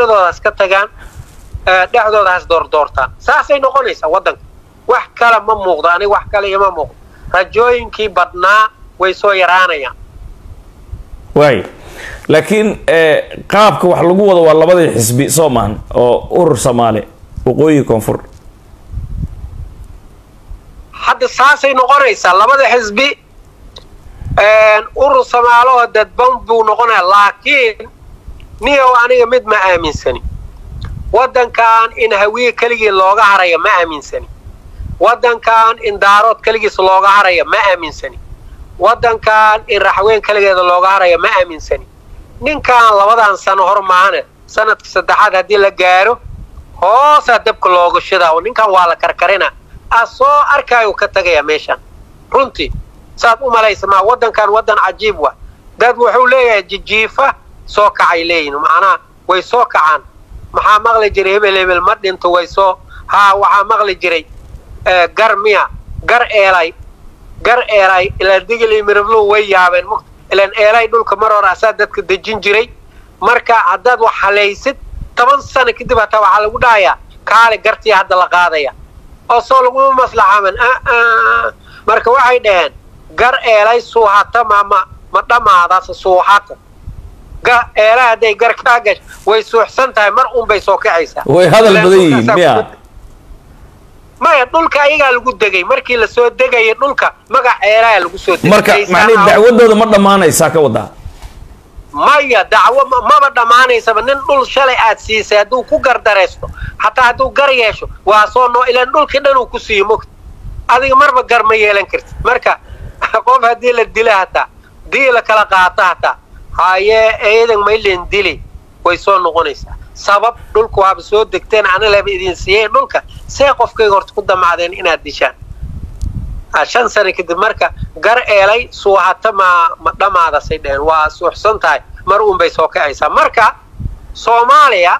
doorashadooda iska tagaan dhexdooda has doordoortaan saasay noqonaysaa waddanka wax kale ma muuqdo aniga wax kale ima muuqdo rajooyinkii badnaa way soo yaraanayaan waay laakiin qaabka wax lagu wado waa labadii xisbi soo maahan oo urur soomaali waqooyi koonfur hadda saasay noqonaysaa labada xisbi urur soomaaloo dadban buu noqonaya laakiin niyow aniga mid ma aaminsani waddankan in hawiye keligii looga haraya ma aaminsani waddankan in daarood keligiis looga haraya ma aaminsani waddankan in raxween keligeeda looga haraya ma aaminsani ninkan labadan sano hor maahane sanadka saddexaad haddii la gaaro hoosaa dabka looga shidaa ninkan waa la karkarina a soo arkaayu ka tagaya meeshan runtii saad u malaysa maa waddankan waddan cajiib wa dad wuxuu leeyahay jijiifa soo kacay leeyihin macnaha way soo kacaan maxaa maqli jiray hebel hebel ma dhinto way soo haa waxaa maqli jiray gar miya gar eelay gar eelay ilaan digili mirablu way yaabeen ilaan eelay dhulka mar hore asaa dadka dejin jiray marka haddaad wax halaysid toban sano kadib hataa waxaa lagu dhahayaa kaale gartii hadda la qaadaya oo soo laguma maslaxaaman marka waxay dhaheen gar eelay suuhata mama ma dhammaadaas suuxata eelay hadday gar kaa gasho way suuxsan tahay mar un bay soo kacaysaa way hadal badan yihiin miya maya dhulka ayagaa lagu degay markii lasoo degaya dhulka magac eelaya lagu soo degay marka macnihi dacwadooda ma dhammaanaysaa ka wadaa maya dacwo maba dhammaanaysaba nin dhul shalay aad siisay hadduu ku gardaraysto hataa hadduu gar yeesho waa soo noo ilaan dhulkii dhan uu ku siiyo mogta adiga marba gar ma yeelan kartid marka qof haddii la dila hataa dii la kala qaato hataa hayee eedan maylen dili way soo noqonaysaa sabab dhulka waaba soo degteen anilaba idin siiyey dhulka see qofkayga horta ku damacdeen inaad dishaan shan sano kadib marka gar eelay suuhata ma ma dhammaadasay dheheen waa suuxsan tahay mar uun bay soo kacaysaa marka soomaaliya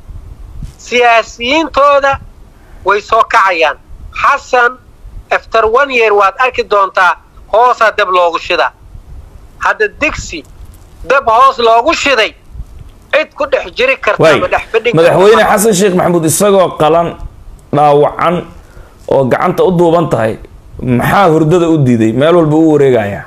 siyaasiyiintooda way soo kacayaan xasan after one year waad arki doontaa hoosaa dab loogu shidaa hadda digsi dab hoos loogu shiday cid ku dhex jiri karta ma dhex fadhin madaxweyne xasan sheekh maxamuud isagoo qalan dhaawacan oo gacanta u duuban tahay maxaa hurdada u diiday meel walba u wareegaya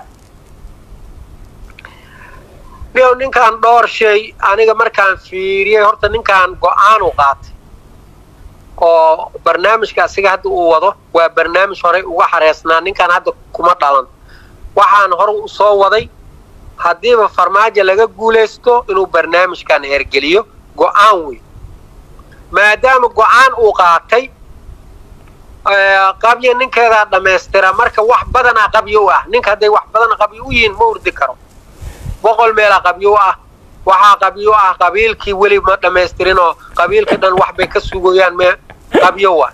niyow ninkaan dhowr shay aniga markaan fiiriyey horta ninkaan go-aanu qaatay oo barnaamijka asiga hadda uu wado waa barnaamij horey uga xareesnaa ninkaan hadda kuma dhalan waxaan hore u soo waday haddiiba farmaajo laga guulaysto inuu barnaamijkan hergeliyo go-aan wey maadaama go-aan uu qaatay qabyo ninkeedaa dhammaystira marka wax badanaa qabyo u ah ninka hadday wax badan qabyo u yihiin ma urdi karo boqol meelaa qabyo u ah waxaa qabyo u ah qabiilkii weli ma dhammaystirinoo qabiilkii dhan wax bay ka sugayaan me qabyo wa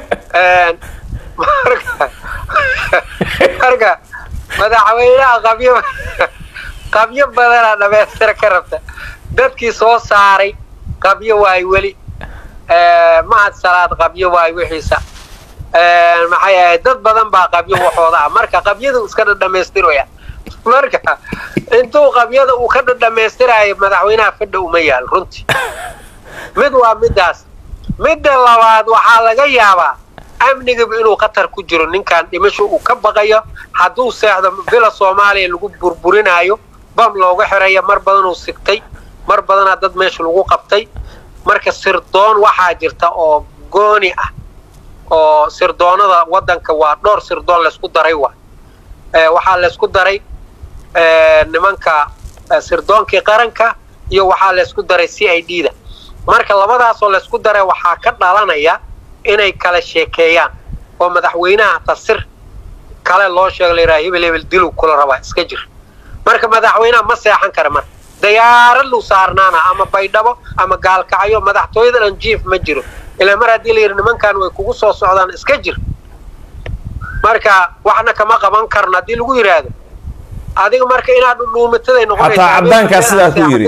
marka madaxweynaha qabyo qabyo badanaa dhammaystira ka rabta dadkii soo saaray qabyo waay weli mahad salaad qabyo waay wixiisa maxay ahayd dad badan baa qabyo waxooda ah marka qabyadu iska dhadhamaystiraya marka intuu qabyada uu ka dhadhamaystirayo madaxweynaha fadha uma yaal runtii mid waa midaas midda labaad waxaa laga yaabaa amnigaba inuu khatar ku jiro ninkan dhimasho uu ka baqayo hadduu seexdo bila soomaaliya lagu burburinayo bam looga xirayo mar badanuu sigtay mar badanaa dad meesha lagu qabtay marka sirdoon waxaa jirta oo gooni ah oo sirdoonada waddanka waa dhowr sirdoon laysku daray wa waxaa laysku daray nimanka sirdoonkii qaranka iyo waxaa laysku daray c i d da marka labadaasoo laysku daray waxaa ka dhalanaya inay kala sheekeeyaan oo madaxweynaha tasir kale loo sheego layidhaha hebel hebel dilu kula rabaa iska jir marka madaxweynaha ma seexan kara marka dayaarad lu saarnaana ama baydhabo ama gaalkacyo madaxtooyada dhan jiif ma jiro ilaa mar haddii la yidhi nimankan way kugu soo socdaan iska jir marka waxna kama qaban karno haddii lagu yidhaahdo adiga marka inaad dhudhuumataday noqonaysaa xataa caddaankaa sidaa ku yidhi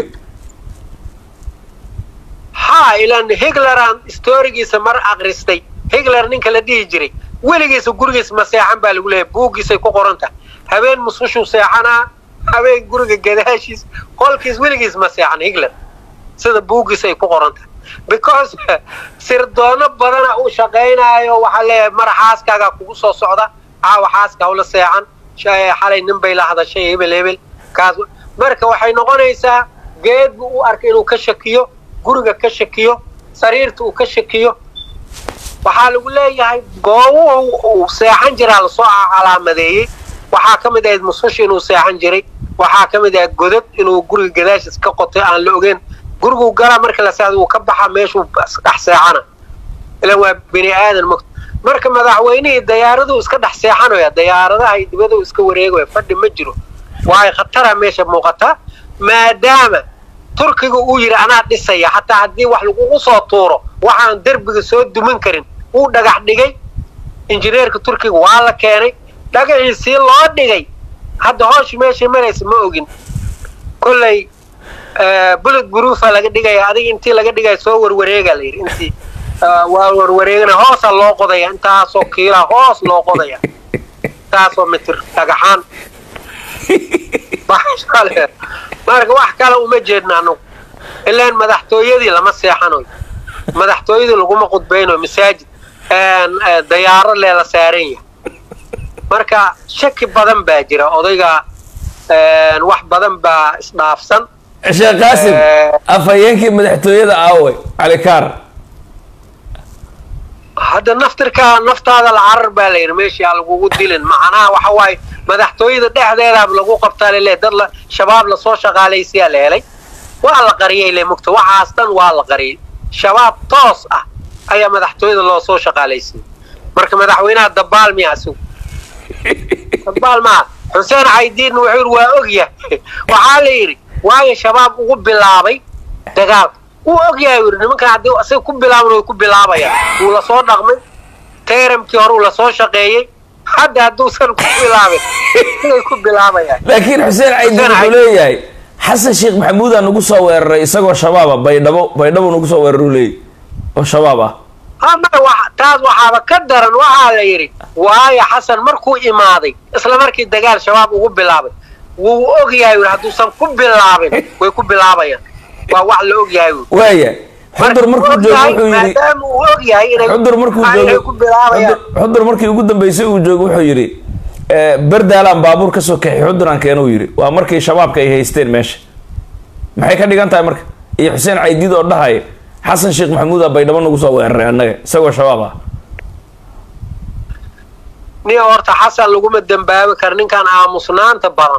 ha ilaan higleran storigiisa mar akristay higler ninka la dhihi jiray weligiisa gurigiisa ma seexan baa lagu leeyahay buuggiisay ku qoran tahay habeen musqushuu seexanaa habeen guriga gadaashiis qolkiis weligiis ma seexan higler sida buuggiis ay ku qoran tahay because sirdoono badana uu shaqaynaayo waxaa leeyahay mar xaaskaagaa kugu soo socda caawa xaaska hawla seexan xalay nin bay la hadashay hebel hebel kaas marka waxay noqonaysaa geed buu u arkay inuu ka shakiyo guriga ka shakiyo sariirta uu ka shakiyo waxaa lagu leeyahay goobuhu uu seexan jiraa lasoo calaamadeeyey waxaa ka mid ahayd musush inuu seexan jiray waxaa ka mid ahayd godad inuu guriga gadaashiis ka qotay aan la ogeyn guriguu galaa marka la seexdo uu ka baxa meeshuu dhex seexana ilan waa bini aadan mot marka madaxweynihii dayaaraduu iska dhex seexanaya dayaaradaha iyo dibaduu iska wareegaya fadhi ma jiro waayo khatara meesha muuqataa maadaama turkiga uu yidhi anaa dhisaya xataa haddii wax lagugu soo tuuro waxaan derbiga soo dumin karin wuu dhagax dhigay injineerka turkiga waa la keenay dhagaxiisii loo dhigay hadda hooshi meeshay maraysa ma ogin kolley bullet broofa laga dhigaya adiga intii laga dhigaya soo warwareega la yidhi intii waa warwareegana hoosa loo qodaya intaasoo kiila hoos loo qodaya intaasoo mitir dhagaxaan marka wax kale uma jeedna anugu ilaan madaxtooyadii lama seexanayo madaxtooyadii laguma qudbaynayo masaajid dayaaro leela saaran yahay marka shaki badan baa jira odayga wax badan baa isdhaafsan sheekh qaasim afhayeenkii madaxtooyada aaway calikaar hadda naftirkaa naftaada la carar baa la yidhi meeshii aan lagugu dilin macnaha waxa waaye madaxtooyada dhexdeedaaba lagu qabtaa lele dad la shabaab lasoo shaqaalaysiyaa la helay waa la qariyay le mugta waxaas dhan waa la qariyay shabaab toos ah ayaa madaxtooyada loo soo shaqaalaysiiyey marka madaxweynaha dabaal miya asigu dabaal maaha xuseen caydiidna wuxuu yidhi waa ogyahay waxaa la yidhi waayo shabaab ugu bilaabay dagaalka wuu ogyahay u yidhi nimankan haddii asiga ku bilaaban way ku bilaabayaan wuu lasoo dhaqmay teeramkii hore uu lasoo shaqeeyey hadda hadduusan ku bilaabin siday ku bilaabayaan laakiin xuseen caydiid wuxuu leeyahay xasan sheekh maxamuudaa nagu soo weeraray isagoo shabaaba baydhabo baydhabo nagu soo weeraru leeyay oo shabaab ah ama taas waxaaba ka daran waxaa la yidhi waayo xasan markuu imaaday isla markii dagaal shabaab ugu bilaabay wuu og yahay ui hadduusan ku bilaabin way ku bilaabayaan waa wax la og yahay ui waaya xudur markuu joogo wuxuu yidhi maadaama uu og yahay inay xudur markuu inay joogo ku bilaabayaan xudur- xudur markii ugu dambeysay uu joogo wuxuu yidhi berdaalaan baabuur ka soo kaxi xuduraan keenuu yidhi waa markii shabaabka ay haysteen meesha maxay ka dhigan tahay marka iyo xuseen caydiid oo dhahaya xasan sheekh maxamuudaa baydhabo nagu soo weeraray annaga isagoo shabaab ah nin horta xasan laguma dembaabi karo ninkan aamusnaanta badan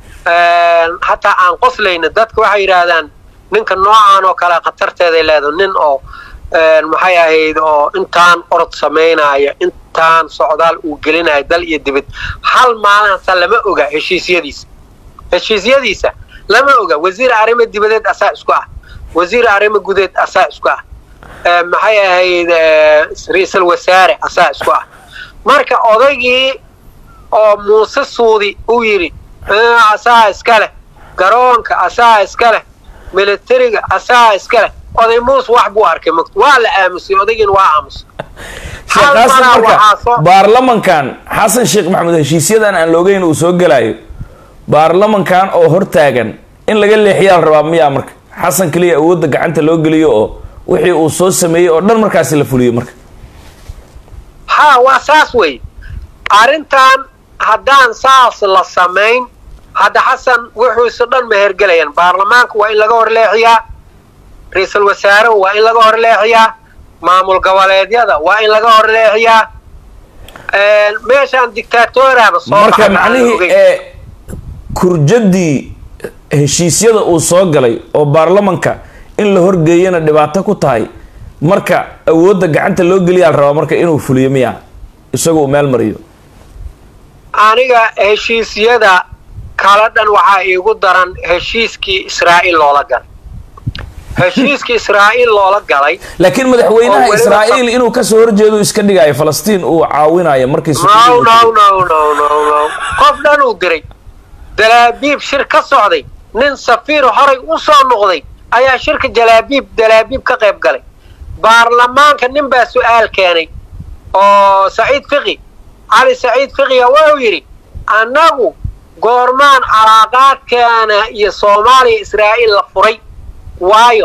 hataa aan qoslayna dadka waxay yidhaahdaan ninka noocaan oo kale khatarteeday leedahay nin oo maxay ahayd oo intaan orod samaynaya intaan socdaal uu gelinayo dal iyo dibad hal maalin hata lama oga heshiisyadiisa heshiisyadiisa lama oga wasiir arrimo dibadeed asaa isku ah wasiir arrimo gudeed asaa isku ah maxay ahayd ra-iisul wasaare asaa isku ah marka odaygii oo muuse suudi uu yidhi asaa iska leh garoonka asaa iska leh militariga asaa iska leh oday muuse wax buu arkay mot waa la aamusay odaygiina waa aamusay sheekh Hal qaasim maraa marka waxaa soo- baarlamankan xasan sheekh maxamuud heshiisyadan aan loogeyn uu soo gelayo baarlamankan oo hortaagan in laga leexiyaa la rabaa miyaa marka xasan keliya awoodda gacanta loo geliyo oo wixii uu soo sameeyey oo dhan markaasi la fuliyo marka haa waa saas wey arrintan haddaan saas la samayn hadda xasan wuxuusu dhan mehergelayaan baarlamaanka waa in laga horleexiyaa ra-iisul wasaare waa in laga horleexiyaa maamul goboleedyada waa in laga horleexiyaa meeshaan dictatoraba soo marka baxay aan macnihii ogeyn. ee kurjadii heshiisyada uu soo galay oo baarlamanka in la horgeeyana dhibaato ku tahay marka awoodda gacanta loo geliyaa la rabaa marka inuu fuliyo miya isagu uu meel mariyo aniga heshiisyada kala dhan waxaa iigu daran heshiiskii israa'iil loola galay heshiiskii israa'iil loola galay laakiin madaxweynaha oo weliba israa'iil inuu kasoo horjeedo iska dhigayo falastiin uu caawinayo markii no sukuudiga no uu no no no no qof dhan uu diray dalaabiib shir ka socday nin safiir horay u soo noqday ayaa shirka jalaabiib dalaabiib ka qayb galay baarlamaanka nin baa su-aal keenay oo saciid fiqi cali saciid fiqiga wuxuu yidhi annagu goormaan calaaqaadkeena iyo soomaaliya israa'iil la furay waayo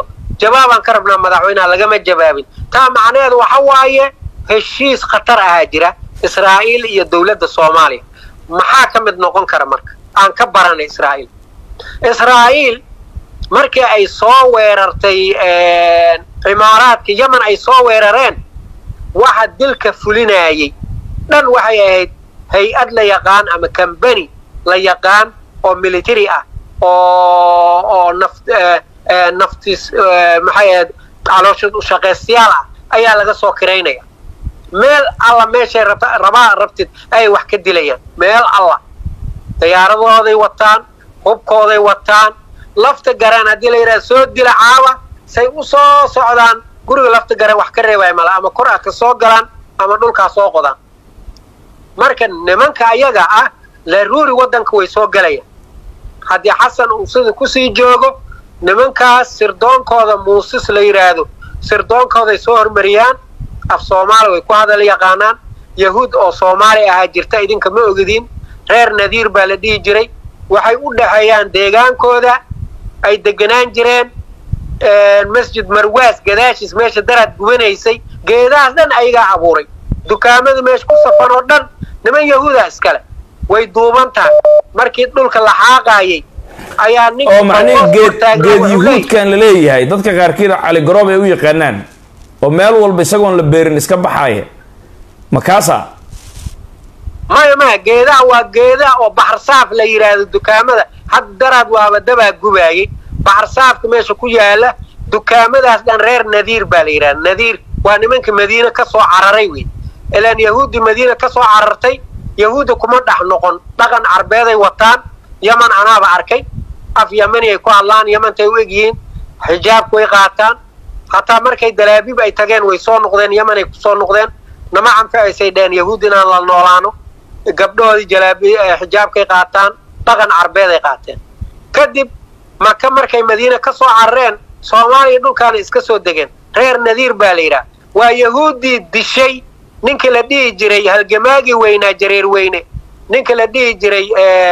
jawaabaan ka rabnaa madaxweynaha lagama jawaabin taa macnaheedu waxa waaye heshiis khatar ahaa jira israa'iil iyo dowladda soomaaliya maxaa ka mid noqon kara marka aan ka baranay israa'iil israa'iil markii ay soo weerartay cimaaraadka yemen ay soo weerareen waxa dilka fulinayay dhan waxay ahayd hay-ad la yaqaan ama combany la yaqaan oo military ah oo oo naf naftiis maxay ahayd caloosha ushaqaystayaal ah ayaa laga soo kiraynaya meel alla meeshay rabta rabaa rabtid ay wax ka dilayaan meel alla diyaaradooday wataan hubkooday wataan lafta garaan haddii la yidhaha soo dila caawa say u soo socdaan guriga lafta garaan wax ka reebaya mala ama kor a ka soo galaan ama dhulkaa soo qodaan marka nimanka ayaga ah laruuri waddanka way soo galayaan haddii xasan uu sida kusii joogo nimankaas sirdoonkooda muusis la yidhaahdo sirdoonkooday soo hormariyaan af soomaali way ku hadal yaqaanaan yahuud oo soomaali ahaa jirta idinka ma ogidin reer nadiir baa la dhihi jiray waxay u dhexeeyaan deegaankooda ay deganaan jireen masjid marwaas gadaashiis meesha daraad gubanaysay geedahaas dhan ayagaa abuuray dukaamada meesha ku safan oo dhan niman yahuuda iskale way duuban tahay markii dhulka la xaaqaayay ayaa nin oo macnihi geed geed yuhuudkan la leeyahay dadka qaarkiina cali garoob ay u yaqaanaan oo meel walba isagoon la beerin iska baxaaya makaasa maya maya geedaha waa geedaha oo baxarsaaf la yidhaahdo dukaamada hadda daraad waaba dabaa gubaayay baxarsaafka meesha ku yaala dukaamadaas dhan reer nadiir baa la yidhahda nadiir waa nimanka madiine ka soo cararay wey ilaan yahuuddi madiina ka soo carartay yahuudda kuma dhex noqon dhaqan carbeeday wataan yaman anaaba arkay af yamani ay ku hadlaan yamantay u egyihiin xijaabku way qaataan hataa markay dalaabib ay tageen way soo noqdeen yaman ay kusoo noqdeen nama canfacaysay dheen yahuud inaan la noolaano gabdhahoodii jalaabi xijaabkay qaataan dhaqan carbeeday qaateen kadib maka markay madiina ka soo carareen soomaaliya dhulkaana iska soo degeen reer nadiir baa la yidhaha waa yahuuddii dishay ninka la dhihi jiray halgamaagii weynaa jareer weyne ninka la dhihi jiray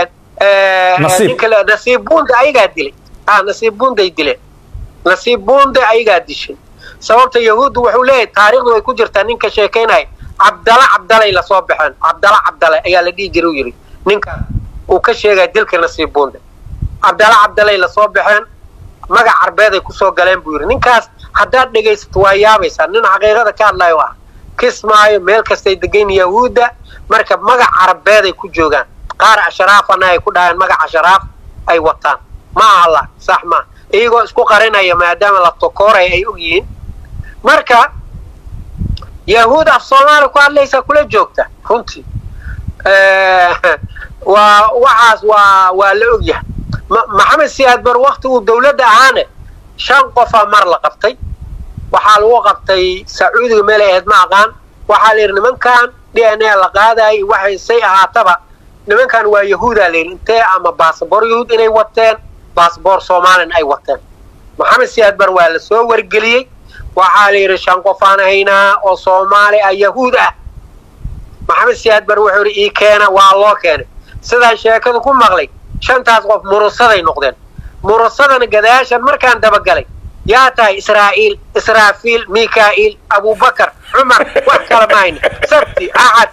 ninka nasiib buunda ayagaa dilay ah nasiib buunday dileen nasiib buunda ayagaa dishay sababta yahuuddu wuxuu leeyahay taariikhdu way ku jirtaa ninka sheekaynaya cabdala cabdalay lasoo baxeen cabdala cabdale ayaa la dhihi jiray u yidhi ninka uu ka sheegaya dilka nasiib buunda cabdala cabdalay lasoo baxeen magac carbeeday kusoo galeen buu yidhi ninkaas haddaad dhegaysato waa yaabaysaa nin xaqiiqada ka hadlayo ah kismaayo meel kastay degan yahuudda marka magac carabeeday ku joogaan qaar ashraafana ay ku dhaheen magac ashraaf ay wataan ma aha la sax maa iyagoo isku qarinaya maadaama la tokooray ay og yihiin marka yahuud af soomaaliya ku hadlaysaa kula joogta runtii waa waxaas waa waa la og yahay maxamed siyaad bar wakti uu dawladda ahaane shan qofaa mar la qabtay waxaa lagu qabtay sacuudiga meel ay ahayd ma aqaan waxaa la yidhi nimankan d n a la qaadaayay waxay say ahaataba nimankan waa yahuudaa la yidhi intee ama baasabor yahuud inay wateen baasabor soomaalina ay wateen maxamed siyaad bar waa la soo wargeliyey waxaa la yidhi shan qofaan haynaa oo soomaali ah yahuud ah maxamed siyaad bar wuxuu yidhi ii keena waa loo keenay sidaan sheekadu ku maqlay shantaas qof murusaday noqdeen murusadana gadaashan markaan dabagalay yaa tahay israa'iil israafiil mikaa'iil abubakar cumar wax kala ma hayna sabti axad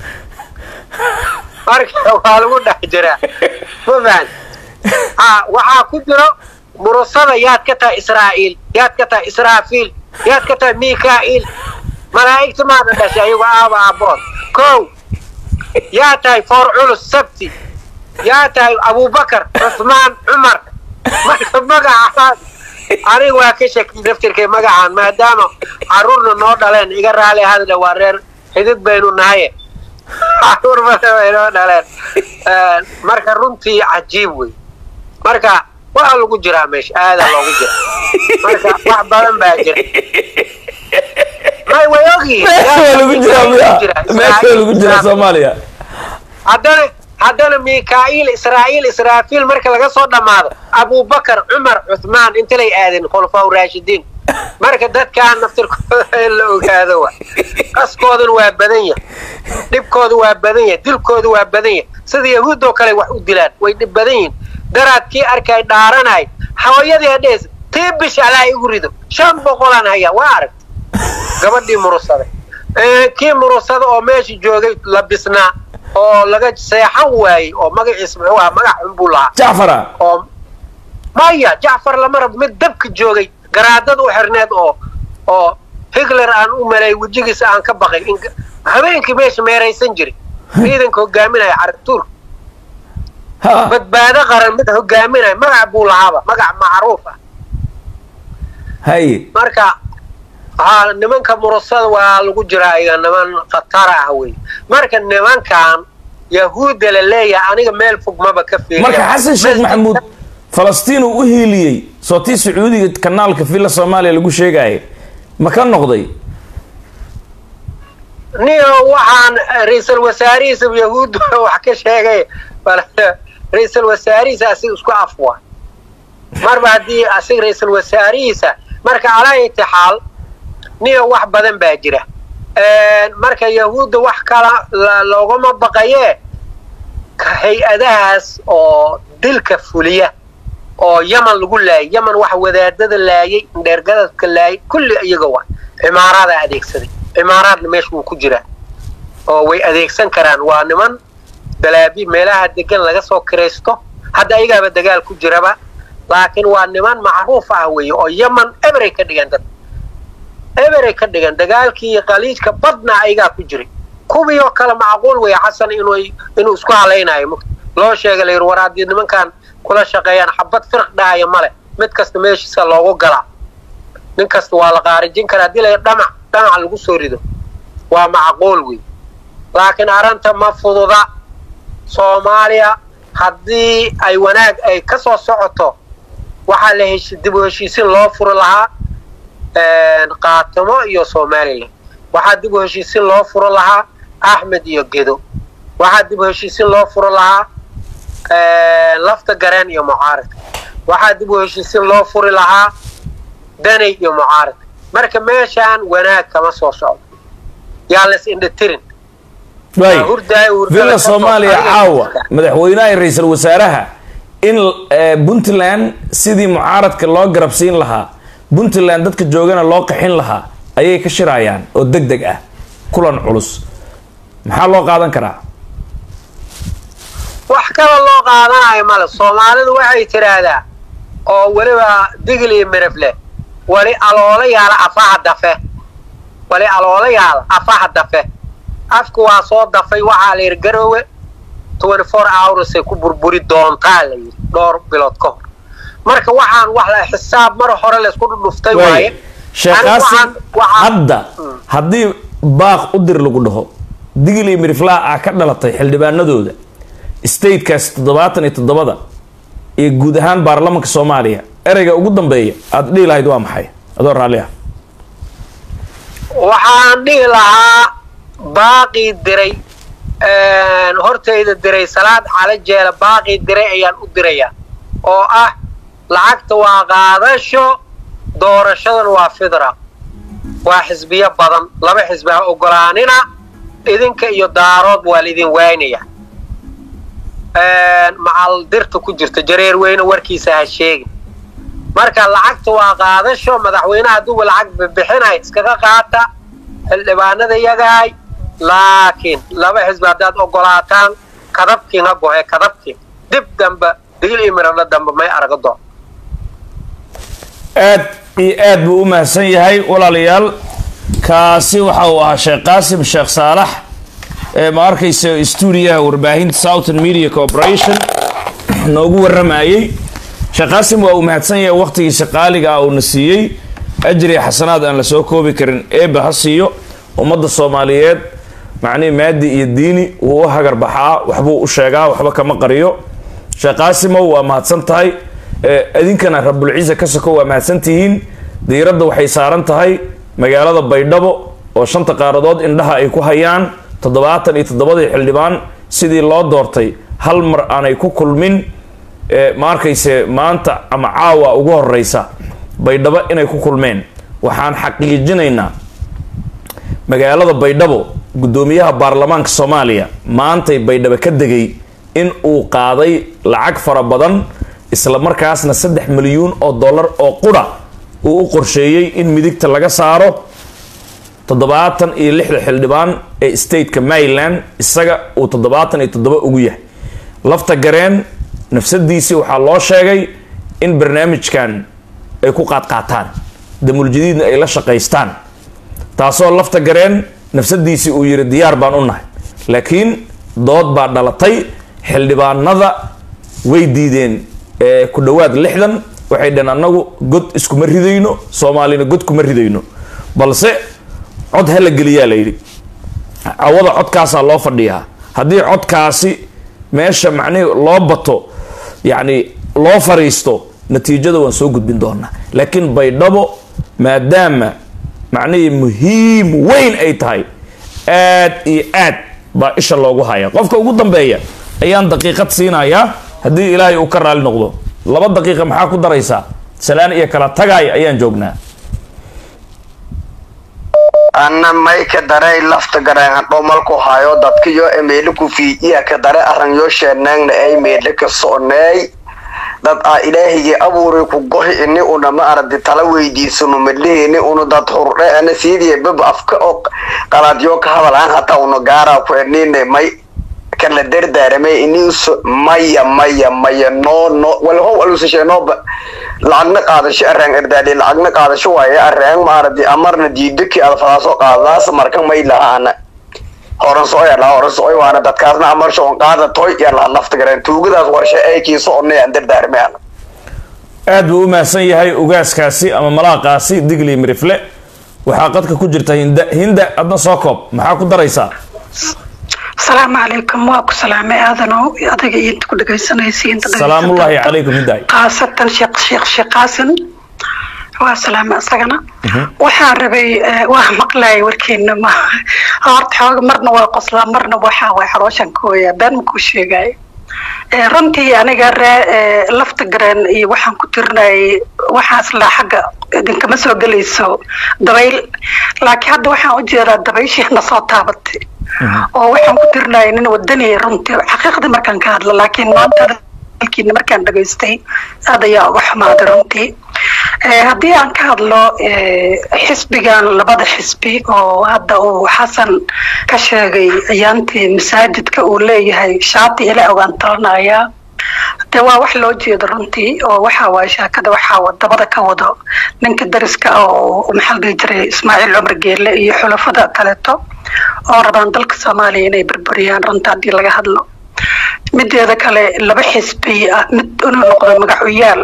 marka waa lagu dhex jiraa ma fahan waxaa ku jiro murusada yaad ka tahay israa'iil yaad ka tahay israafiil yaad ka tahay mikaa'iil malaa'igta maada dhashay ayagu aaba aabood kow yaa tahay foor culus sabti yaa tahay abubakar cusmaan cumar marka magacaas aniga waa ka shaki daftirkay magacaan maadaama caruurna noo dhaleen iga raali hadda waa reer xidid baynu nahaye caruur badan bay noo dhaleen marka runtii cajiib wey marka waa lagu jiraa meesha aadaa loogu jira marka wax badan baa jira may way ogyihiin soomaaliya haddana haddana mikaa'iil israa'iil israafiil marka laga soo dhammaado abubakar cumar cuthmaan intalay aadeen khulafaa raashidiin marka dadkaan naftirkooda in la ogaado wa qaskooduna waa badan yahay dhibkooda waa badan yahay dilkooda waa badan yahay sida yahuuddoo kale wax u dilaan way dhib badan yihin daraad kii arkay dhaaranay hawayadii adhees tii bish alaa igu rido shan boqolaan hayaa waa aragta gabadhii murusada kii murusada oo meesha joogay la bisnaa oo laga seexan waayey oo magaciis muxuu ahaa magac xun buu lahaa jacfara oo maya jacfar lama rabo mid dabka joogay garaadada u xirneed oo oo higler aan u malay wejigiisa aan ka baqay in habeenkii meesha meeraysan jiray ciidanka hogaaminaya carabtuurka ha badbaado qaran mid hogaaminaya magac buu lahaaba magac macruuf ah haye marka ha nimanka murasada waa lagu jiraa iga niman khatara ah wey marka nimankan yahuudda la leeyahay aniga meel fog maba ka fiiriya marka xasan sheekh maxamuud falastiin uu u hiiliyey soo tii sacuudiga kanaalka villa soomaaliya lagu sheegaya ma ka noqday niyo waxaan ra-iisul wasaarihiisa yahuudda wax ka sheegay bal ra-iisul wasaarihiisa asiga isku afwa marba haddii asiga ra-iisul wasaarihiisa marka calaa itixaal niyo wax badan baa jira marka yahuudda wax kala la- loogama baqayee ka hay-adahaas oo dilka fuliya oo yaman lagu laayay yaman wax wadaadada laayay indheergadadka laayay kulli iyaga waa cimaaraada adeegsaday cimaaraadna meesha wuu ku jiraa oo way adeegsan karaan waa niman dalaabi meelaha degan laga soo kiraysto hadda ayagaaba dagaal ku jiraba laakiin waa niman macruuf ah weeye oo yaman eberay ka dhigan dad eberay ka dhigan dagaalkii qaliijka badna ayagaa ku jiray kuwii oo kale macquul weeye xasan inuu inuu isku halaynayo mugta loo sheega la yidhi war haddii nimankan kula shaqeeyaan xabad firq dhahaya male mid kasta meeshiisa loogu galaa nin kasta waa la qaarijin karaa haddii la dhamac dhamac lagu soo rido waa macquul wey laakiin arrinta ma fududa soomaaliya haddii ay wanaag ay ka soo socoto waxaa la heshi dib u heshiisin loo furi lahaa qaatimo iyo somalilan waxaa dib u heshiisin loo furo lahaa axmed iyo gedo waxaa dib u heshiisin loo furo lahaa lafta gareen iyo mucaaradka waxaa dib u heshiisin loo furi lahaa danay iyo mucaaradka marka meeshaan wanaag kama soo socdo yaa las indhatirin waay hurdaay hurdada villa ka soo soomaaliya qaadaya. caawa madaxweynaha iyo ra-iisul wasaaraha in eh, puntland sidii mucaaradka loo garabsiin lahaa puntland dadka joogana loo qaxin lahaa ayay ka shirayaan oo deg deg ah kulan culus maxaa loo qaadan karaa wax kala loo qaadanayo male soomaalidu waxay tidhaahdaa oo weliba digil iyo mirif leh wali aloola yaala afaha dafe wali aloola yaala afaha dafe afku waa soo dafay waxaa la yidhi garoowe twenty four hoursay ku burburi doontaa la yidhi dhowr bilood ka hor marka waxaan wax la xisaab mar hore laysku dhudhuftay waaye waay sheekh Anigu qaasim waxaan- waxaan- hadda haddii baaq u dir lagu dhaho digil iyo miriflaa ah ka dhalatay xildhibaanadooda statekaas toddobaatan iyo toddobada iyo guud ahaan baarlamanka soomaaliya ereyga ugu dambeeya aada dhihi lahayd waa maxay adoo raalli ah waxaan dhihi lahaa baaqii diray hortayda diray salaad cala jeela baaqii diray ayaan u dirayaa oo ah lacagta waa qaadasho doorashadan waa fidra waa xisbiyo badan laba xisbi ha ogolaanina idinka iyo daarood waa laidin waynaya macal dirta ku jirta jareer weyne warkiisa ha sheegin marka lacagta waa qaadasho madaxweynaha hadduuba lacag bixinay iskaga qaata xildhibaanada yagahay laakiin laba xisbi haddaad ogolaataan kadabkiin ha gohe kadabkiin dib dambe digil iyo miradho dambe may araga doon aad iyo aad buu u mahadsan yahay walaalayaal kaasi waxa uu ahaa sheekh qaasim sheekh saalax ee ma arkaysa stuudiyaha warbaahinta southern media corporation noogu waramayey sheekh qaasim waa uu mahadsan yahay waqtigiisa qaaliga ah uuna siiyey ajri xasanaad aan la soo koobi karin eeba ha siiyo ummadda soomaaliyeed macnihi maadi iyo diini wuu u hagar baxaa waxbuu u sheegaa waxba kama qariyo sheekh qaasimow waa mahadsan tahay ee idinkana rabulciisa ka soko waa mahadsan tihiin diiradda waxay saaran tahay magaalada baydhabo oo shanta qaaradood indhaha ay ku hayaan toddobaatan iyo toddobadii xildhibaan sidii loo doortay hal mar aanay ku kulmin ee ma arkayse maanta ama caawa ugu horeysa baydhabo inay ku kulmeen waxaan xaqiijinaynaa magaalada baydhabo guddoomiyaha baarlamaanka soomaaliya maantay baydhabo ka degay in uu qaaday lacag fara badan isla markaasna saddex milyuun oo dollar oo qura uu u qorsheeyey in midigta laga saaro toddobaatan iyo lixda xildhibaan ee stateka maryland isaga uu toddobaatan iyo toddoba ugu yahay lafta gareen nafsadiisii waxaa loo sheegay in barnaamijkan ay ku qaadqaataan damuljadiidna ay la shaqaystaan taasoo lafta gareen nafsadiisii uu yiri diyaar baan u nahay laakiin dood baa dhalatay xildhibaanada way diideen ku dhowaad lixdan waxay dhaheen annagu god iskuma ridayno soomaalina god kuma ridayno balse cod hala geliyaa la yidhi cawada codkaasaa loo fadhiyaa haddii codkaasi meesha macnihi loo bato yacni loo fariisto natiijada waan soo gudbin doonaa laakiin baydhabo maadaama macnihii muhiim weyn ay tahay aad iyo aad baa isha loogu haya qofka ugu dambeeya ayaan daqiiqad siinayaa haddii ilaahay uu ka raali noqdo laba daqiiqa maxaa ku daraysaa salaan iyo kala tagaay ayaan joognaa ana may ka daray lafta garaan dhomalku hayo dadkiyo emeyle ku fiijiya ka dare arranyo sheenaangna ay meedle ka so'neey dad aa ilaahigii abuuray ku gohi ini una ma aragti tala weydiisano madleheni una dad hurdhe ana siidiya bab afka oo qaladyo ka hadalaan hataa una gaaraa ku enine may kala dardaaramay iniso maya maya maya no no walhow alusasheenooba lacagna qaadasho araan erdaali lacagna qaadasho waaye araan maaradi amarna diidaki adfadaasoo qaadadaas marka may lahaana horan soo yadhaa horan soo waana dadkaasna amarsho on qaada toy yalaa lafta gareen tuugadaas warshe aykiiso onay aan dardaarmayaan aad buu u mahadsan yahay ugaaskaasi ama malaaqaasi digli mirifle waxaa qadka ku jirta hinda hinda adna soo koob maxaa ku daraysaa asalaamu calaykum waa ku salaamay aadanow adiga iyo inta ku dhegaysanaysa inta salaamullaahi calaykum hindaay khaasatan sheekh sheekh sheekh qaasin waa salaamay asagana waxaan rabay waa maqlaya warkeena ma horta xooga marna waa qoslaa marna waxaa waay xalooshan ka hooyaa been makuu sheegaayo runtii aniga ree lafta gareen iyo waxaan ku tirinayay waxaas laa xagga idinkama soo gelayso dabayl laakiin hadda waxaan u jeedaa dabayshiina soo taabatay oo waxaan ku tirinayay nin wadaniya runtii xaqiiqdii markaan ka hadlo laakiin maanta halkiina markaan dhagaystay aad ayaa uga xumaaday runtii haddii aan ka hadlo xisbigan labada xisbi oo hadda uu xasan ka sheegay ciyaantii masaajidka uu leeyahay shaati ila ogaan talanayaa de waa wax loo jeedo runtii oo waxa waaye shaakada waxaa wadabada ka wado ninka dariska oo maxaa la dhihi jiray ismaaciil cumar geelle iyo xulafada kaleeto oo rabaan dalka soomaaliya inay burburiyaan runta haddii laga hadlo mideeda kale laba xisbi ah mid inuu noqdo magacuyaal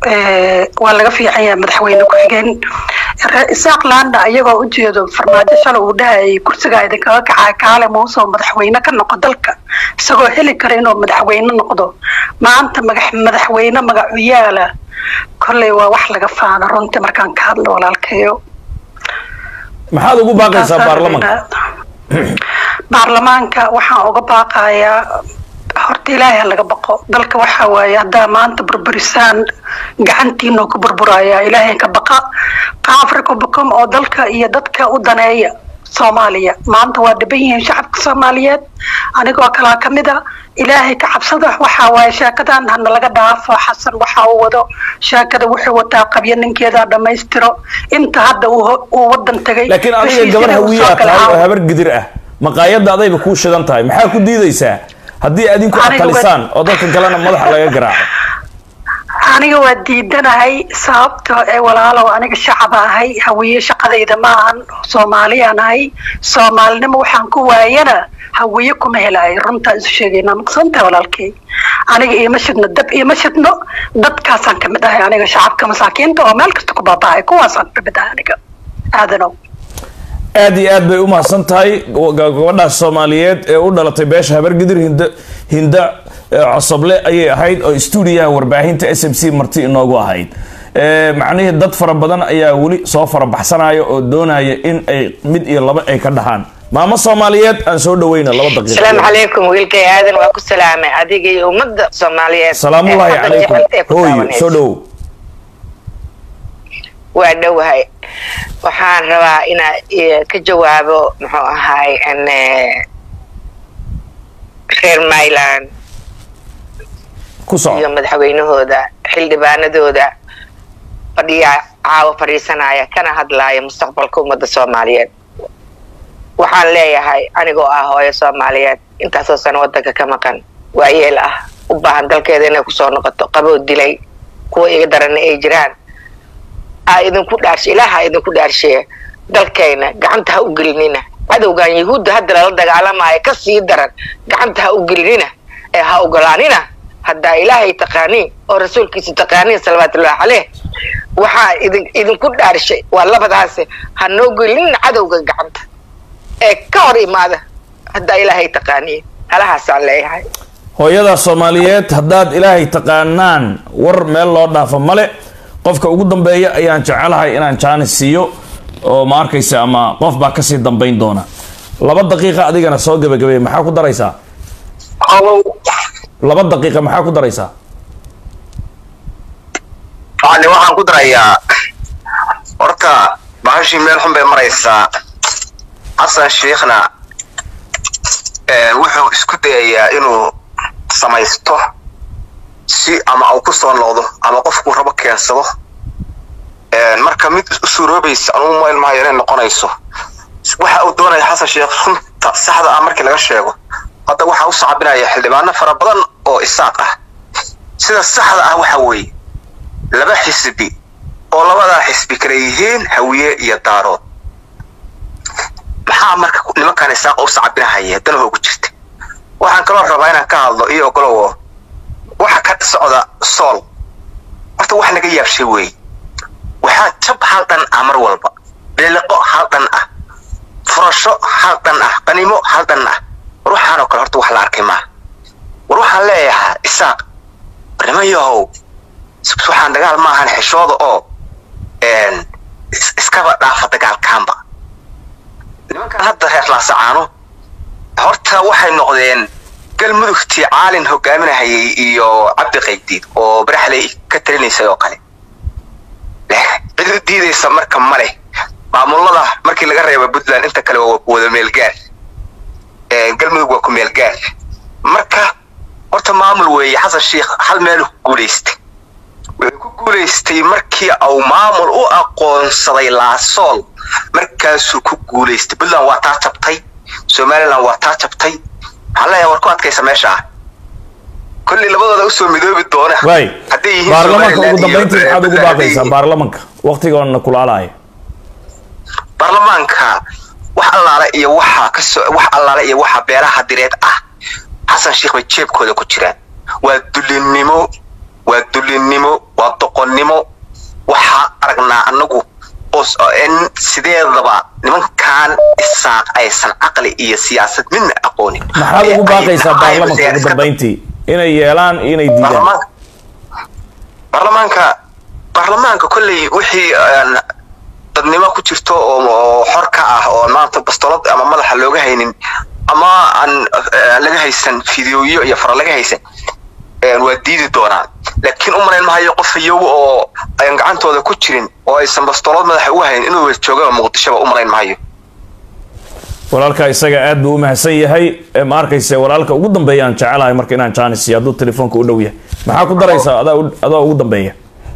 waa laga fiican yahay madaxweyne ku-xigeen isaaq laanda iyagoo ujeedo farmaajo shalay uu dhahayay kursigaa idinkaga kacaa kaale muusoo madaxweyne ka noqo dalka isagoo heli kara inuu madaxweyne noqdo maanta madaxweyne magacuyaala kolley waa wax laga faano runtii markaan ka hadlo walaalkayo maxaad ugu baaqaysaa baarlamanka baarlamaanka waxaan uga baaqayaa horta ilaahay laga baqo dalka waxa waaye haddaa maanta burburisaan gacantiinoo ku burburaya ilaahay ka baqa qaafrikabukum oo dalka iyo dadka u daneeya soomaaliya maanta waa dhiban yihiin shacabka soomaaliyeed anigoo kalaa kamid a ilaahay ka cabsada waxaa waaye sheekadan hana laga dhaafo xasan waxa uu wado sheekada wuxuu wataa qabyo ninkeeda dhammaystiro inta hadda uu wadan tagay laakiin adiga gabar hawiyaa tahay oo habar gidir ah maqaayadda adayba kuu shidan tahay maxaa ku diidaysaa haddii adinku atalisaan oo dadka kalena madaxa laga garaaco aniga waa diidanahay sababto ee walaalow aniga shacaba ahay hawiye shaqadayda ma ahan soomaaliyaan ahay soomaalinimo waxaan ku waayana hawiye kuma helaay runtaa isu sheegayna maqsantahay walaalkay aniga iima shidno dab iima shidno dadkaasaan kamid ahay aniga shacabka masaakiinta oo meel kasta ku baaba'ay kuwaasaan kamid ahay aniga aadanow aad iyo aad bay u mahadsan tahay gabadhaas soomaaliyeed ee u dhalatay beesha habargidir hinda hinda cosoble ayay ahayd oo stuudiyaha warbaahinta s m c marti inoogu ahayd macnihii dad fara badan ayaa weli soo farabaxsanaya oo doonaya in ay mid iyo laba ay ka dhahaan maamo soomaaliyeed aan soo dhaweyna laba daqiiqa asalaamu calaykum wiilkay aadan waa ku salaamay adiga iyo ummadda soomaaliyeed salaamullaahi calaykum hooyo soo dhowow waa dhowahay waxaan rabaa inaa ka jawaabo muxuu ahaay reer myland ku soco iyo madaxweynahooda xildhibaanadooda fadhiya caawa fadhiisanaya kana hadlaaya mustaqbalka ummadda soomaaliyeed waxaan leeyahay anigoo ah hooyo soomaaliyeed intaasoo sano wadanka ka maqan waayeel ah u baahan dalkeeda inay kusoo noqoto qaboo dilay kuwa iga darana ay jiraan aa idinku dhaarshe ilaaha idinku dhaarsheeya dalkayna gacanta ha u gelinina cadowgan yahuudda hadda lala dagaalamaayo ka sii daran gacanta ha u gelinina ee ha ogolaanina haddaa ilaahay taqaaniin oo rasuulkiisa taqaaniin salawaatullahi caleyh waxaa idin idinku dhaarshay waa labadaase ha noo gelinin cadowga gacanta ee ka hor imaada haddaa ilaahay taqaaniin halahaasaan leeyahay hooyada soomaaliyeed haddaad ilaahay taqaanaan war meel loo dhaafo male qofka ugu dambeeya ayaan jecelahay inaan jaanis siiyo oo ma arkaysa ama qof baa kasii dambayn doona laba daqiiqa adigana soo gebagabeey maxaa ku daraysaa laba daqiiqa maxaa ku daraysaa yani waxaan ku darayaa horta bahashii meel xun bay maraysaa xasan sheikhna wuxuu isku dayayaa inuu samaysto si ama uu ku soo noqdo ama qofkuu rabo keensado marka mid u suuroobaysa anugu mayl maayo inay noqonayso waxa uu doonaya xasan sheekh runta saxda ah markii laga sheego hadda waxaa u sacabinaya xildhibaano fara badan oo isaaq ah sida saxda ah waxa weeye laba xisbi oo labadaa xisbi kale yihiin hawiye iyo daarood maxaa marka nimankan isaaqa u sacabinahaya danaho ugu jirta waxaan kaloo rabaa inaan ka hadlo iyo ogolowo waxa ka socda sool horta wax naga yaabshay weeye waxaa jab hal dhan ah mar walba beeliqo hal dhan ah furasho hal dhan ah qanimo hal dhan ah war waxaanoo kale horta wax la arkay maaha war waxaan leeyahaa isaaq war niman yahow waxaan dagaal maahan xishooda oo iskaba dhaafa dagaalkaanba nimankan hadda reer laasacaano horta waxay noqdeen galmudugtii caalin hogaaminahayay iyo cabdi qaydiid oo baraxley ka talinaysay oo kale cid u diidaysa marka male maamulada markii laga reeba puntland inta kale waa wada meelgaar galmudug waa ku meelgaar marka horta maamul weeye xasan sheikh hal meelu ku guulaystay wuxuu ku guulaystay markii uu maamul u aqoonsaday laasool markaasuu ku guulaystay puntland waa taa jabtay somaliland waa taa jabtay waxaan leeyahay war ku adkaysa meesha ah kolley labadooda usoo midoobi doona waay hadday yihiin baarlamaanka ugu Somaliland iyo- dambeyntii maxaad ugu hadday baaqaysaa yihiin- baarlamanka waqtigoona kulaalaya baarlamaanka wax allaale iyo waxa kasoo wax allaale iyo waxa beelaha direed ah xasan sheikh bay jeebkooda ku jiraan waa dulinnimo waa dulinnimo waa doqonnimo waxaa aragnaa anagu oo s- oo in sideedaba nimankan isaaq aysan caqli iyo siyaasad midna aqoonin maxaad Ee ugu ay baaqaysaa tahay baarlamanka ugu iska- dambeyntii inay yeelaan iyo inay diidaan baarlamaanka baarlamaanka baarlamaanka kolley wixii aan dadnimo ku jirto oo oo xor ka ah oo maanta bastolad ama madaxa looga haynin ama aan eh, laga haysan fideoyo iyo fara laga haysan eh, waa diidi doonaan laakiin u malayn mahayo qof iyagu oo aan gacantooda ku jirin oo aysan bastolad madaxa uga haynin inuu joogaba muqdishoba u malayn mahayo walaalka isaga aad buu u mahadsan yahay ee ma arkayse walaalka ugu dambeeya aan jecelahay marka inaan jaanis siiyo hadduu telefoonka u dhow yahay maxaa ku daraysaa adaa u- adoo ugu dambeeya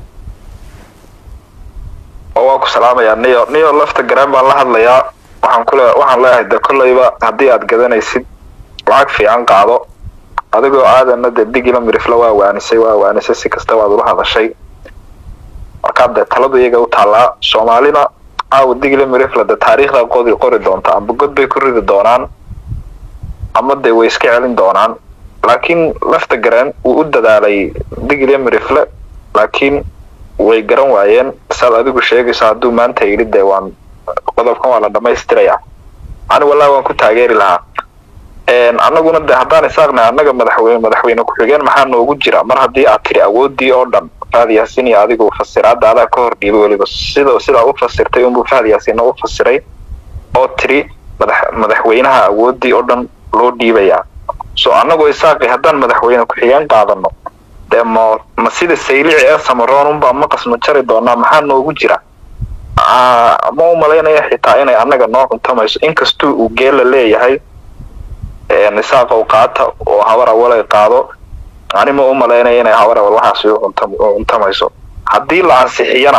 oo waan ku salaamayaa niyo niyo lafta garaan baan la hadlayaa waxaan kule waxaan leeyahay de kolleyba haddii aad gadanaysid lacag fiican qaado adigoo aadana de digila mirifla waa waanisay waa waanisay si kasta waad ula hadashay markaa dee taladu iyaga u taallaa soomaalina caawa digila mirifla de taariikhda qodi qori doonta amba god bay ku ridi doonaan ama de way iska celin doonaan laakiin lafta garaan wuu u dadaalay digila mirifle laakiin way garan waayeen saad adigu sheegayso hadduu maanta yidhi dee waan qodobkan waa la dhamaystirayaa ani wallahi waan ku taageeri lahaa annaguna de haddaan isaaqnay annaga madaxweyne madaxweyne ku-xigeen maxaa noogu jira mar haddii aad tiri awoodii oo dhan fahad yaasin iyo adigu fasiraada adaa ka hor dhiibay weliba sida sidaa u fasirtay unbuu fahad yaasinna u fasiray oo tiri madax madaxweynaha awoodii oo dhan loo dhiibayaa so annagoo isaaqi haddaan madaxweyne ku-xigeen qaadano dee ma ma sida saylici ee samaroon unbaa maqasnu jari doonaa maxaa noogu jira Ah, ma u malaynaya xitaa inay annaga noo cuntamayso inkastuu uu geela leeyahay nisaaqa u qaata oo habar awalay qaado ani ma u malaynaya inay habar awal waxaasi u cuntam- u cuntamayso haddii la ansixiyana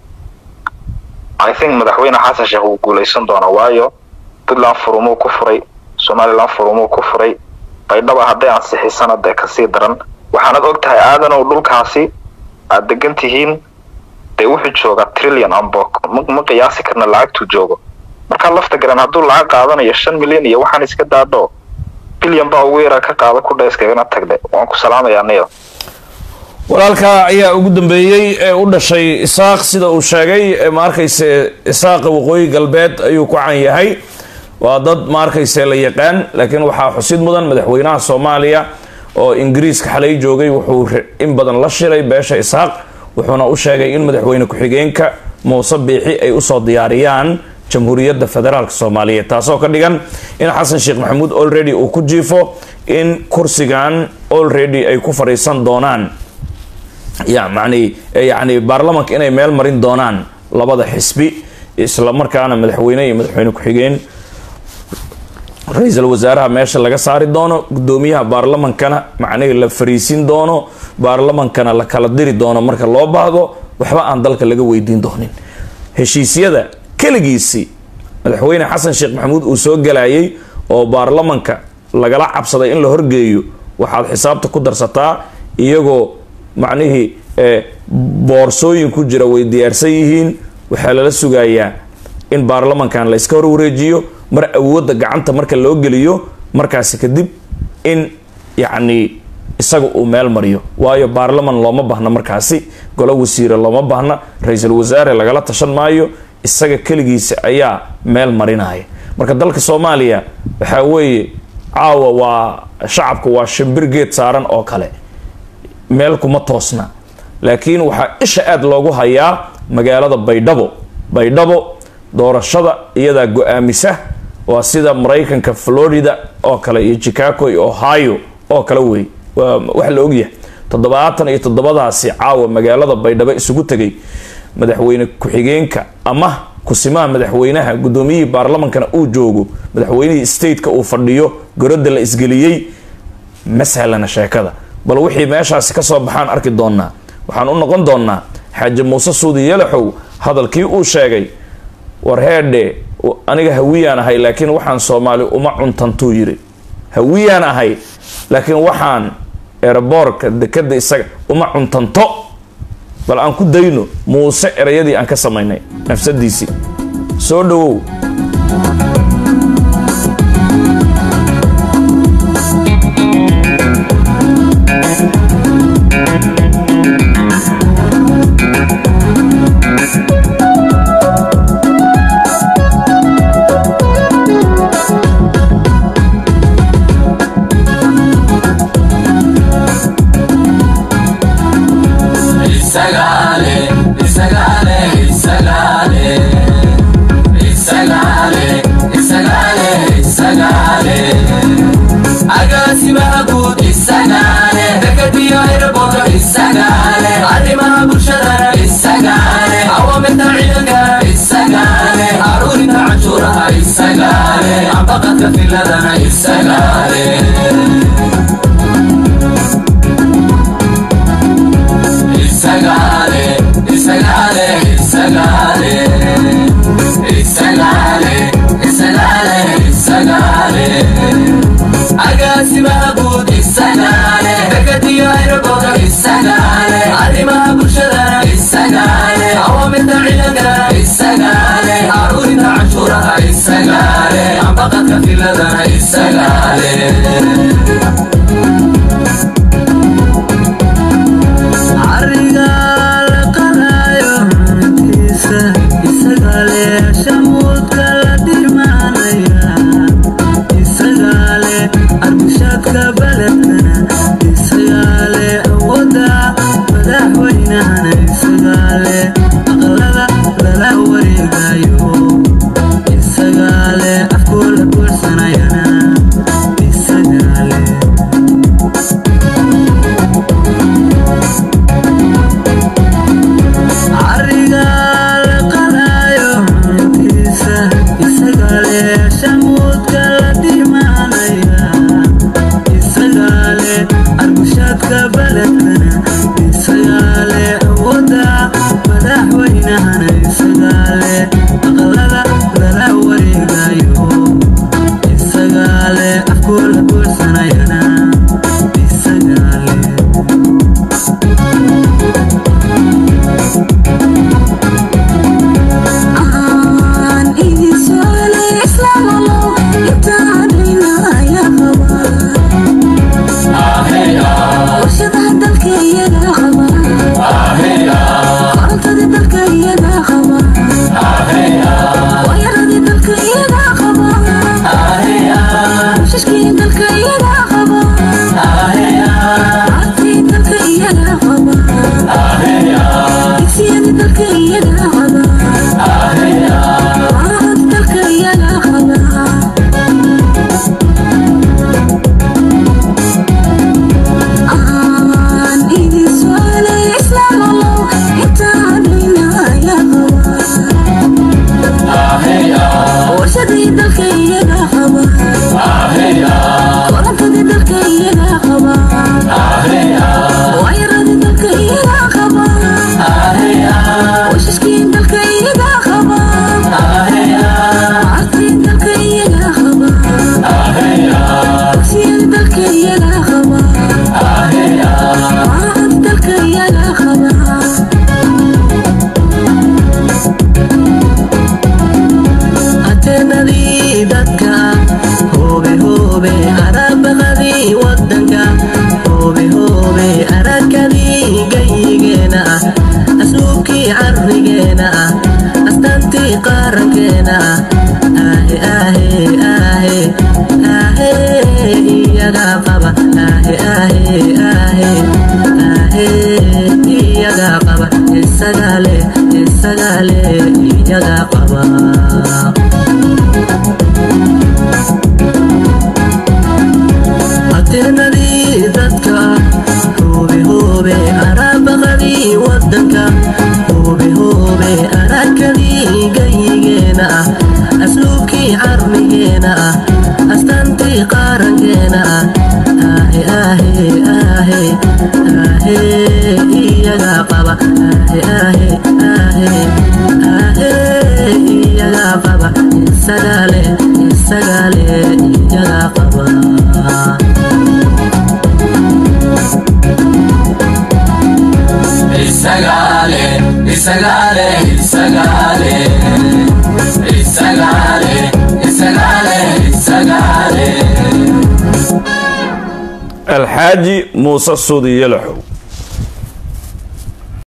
i think madaxweyne xasan sheekh wuu guuleysan doonaa waayo puntland furumuu ku furay somaliland furumuu ku furay baydhaba hadday ansixisana dee kasii daran waxaanad og tahay aadanow dhulkaasi aad degan tihiin dee wuxuu joogaa trillion ambok ma ma qiyaasi karna lacagtuu joogo markaa lafta garan hadduu lacag qaadanayo shan milyan iyo waxaan iska daadho bilyan baa ugu yaraa ka qaada ku dhayskagana tagde waan ku salaamayaa niyo walaalka ayaa ugu dambeeyey ee u dhashay isaaq sida uu sheegay ee ma arkayse isaaqa waqooyi galbeed ayuu ku can yahay waa dad ma arkayse la yaqaan laakiin waxaa xusid mudan madaxweynaha soomaaliya oo ingiriiska xalay joogay wuxuu re- in badan la shilay beesha isaaq wuxuuna u sheegay in madaxweyne ku-xigeenka muuse biixi ay usoo diyaariyaan jamhuuriyadda federaalk soomaaliyeed taasoo ka dhigan in xasan sheekh maxamuud already uu ku jiifo in kursigan already ay ku fadhiisan doonaan ya macni yani baarlamanka inay meel marin doonaan labada xisbi isla markaana madaxweyne iyo madaxweyne ku-xigeen ra-iisul wasaaraha meesha laga saari doono gudoomiyaha baarlamankana macnihii la fariisin doono baarlamankana la kala diri doono marka loo baahdo waxba aan dalka laga weydiin doonin heshiisyada keligiisii madaxweyne xasan sheekh maxamuud uu soo galayay oo baarlamanka lagala cabsaday in la horgeeyo waxaad xisaabta ku darsataa iyagoo macnihii eh, boorsooyin ku jira way diyaarsan yihiin waxaa lala sugayaa in baarlamankan la iska horwareejiyo mar awoodda gacanta marka loo geliyo markaasi kadib in yacni isaga uu meel mariyo waayo baarlaman looma baahna markaasi golo wasiire looma baahna ra-iisul wasaare lagala tashan maayo isaga keligiisa ayaa meel marinaya marka dalka soomaaliya waxaa weeye caawa waa shacabka waa shimbir geed saaran oo kale meel kuma toosna laakiin waxaa isha aada loogu hayaa magaalada baydhabo baydhabo doorashada iyadaa go-aamisa waa sida maraykanka florida oo kale iyo chicago iyo ohio oo kale wey waa wax la ogyahay toddobaatan iyo toddobadaasi caawa magaalada baydhabo isugu tegay madaxweyne ku-xigeenka ama kusimaha madaxweynaha gudoomiyihii baarlamankana uu joogo madaxweynihii stateka uu fadhiyo gorodda la isgeliyey ma sahlana sheekada bal wixii meeshaasi kasoo baxaan arki doonaa waxaan u noqon doonaa xaaji muuse suudi yalaxow hadalkii uu sheegay war heedhe aniga hawiyaan ahay laakiin waxaan soomaali uma cuntantuu yiri hawiyaan ahay laakiin waxaan eeraboorka dekada isaga uma cuntanto bal aan ku dayno muuse erayadii aan ka samaynay nafsadiisii soo dhawow Isagale, Isagale, Isagale, Isagale, Isagale, Isagale. Agaasimaha guud Isagale, dekadiyo aeroboorto Isagale, arrimaha bulshada Isagale, awaamirta ciidanka Isagale, aruurinta canshuuraha Isagale, ambaqadka filadana Isagale. Isagale, Isagale, Isagale, Isagale, Isagale, Isagale. Agaasimaha guud Isagale, dekadiyo aeroboorto Isagale, arrimaha bulshada Isagale, awaamirta ciidanka Isagale, aruurinta canshuuraha Isagale, ambaqadka filadana Isagale. ariga la qadayo cuntiisa isagale shamuudka la dhimanaya isagale arbushaadka baledkana isagale awooda madaxweynahana isagale aqalada lala wareegayo isagale afkoola buuxsanayana isagale isagale isagale iyaga qaba atirnadii dadka hoobe hoobe araabaqadii wadanka hoobe hoobe arakadii gayigeena ah asluubkii carmigeena ah astaantii qarankeena ah aahe aahe aahe aahe iyaga qaba aahe aahe aahe aahe iyaga qaba isagale isagale iyaga qaba Isagale, Isagale, Isagale, Isagale, Isagale, Isagale. alxaaji muuse suudi yalaxow